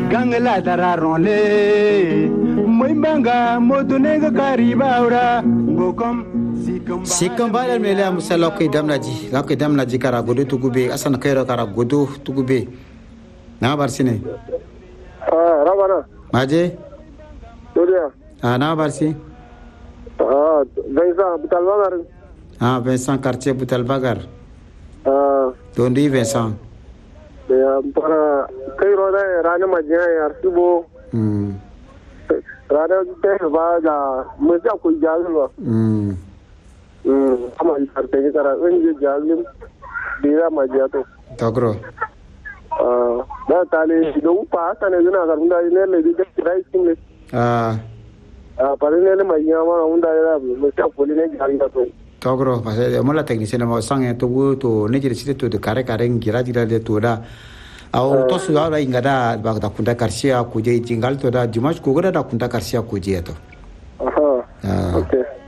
gangla tararonle moy banga modunega karibaura gokom sikkan baɗal mele a musa lokkoy damnaji lokkoy damnaji kara godo tugube asana kayro kara godo tugube na bar sine Ah, rabana. maje Dodiya. a na bar si Ah, Vincent Butal Bangar. a vincent quartier butal bagar Ah, to ndi vincent da ya fara kai roda ya rana majiya ya arsibo. Mm, Rana ta ba da mun sa ku jalu ba. mm. Hmm, amma ni karta ni kara in je jalu dira majiya to. togro Ah, da ta le da upa ta ne zuna karun da ne le da kirai kin ne. a Ah, pare ne le majiya ma mun da ya mun sa ku ne jalu to. togro parce que mola technicien ma sange to go to ne jere site to de kare kare ngira dira de to da aw to su ala ingada ba da kunda karsia kuje jingal to da dimash ko da kunda karsia kuje to Aha. Ah. Okay.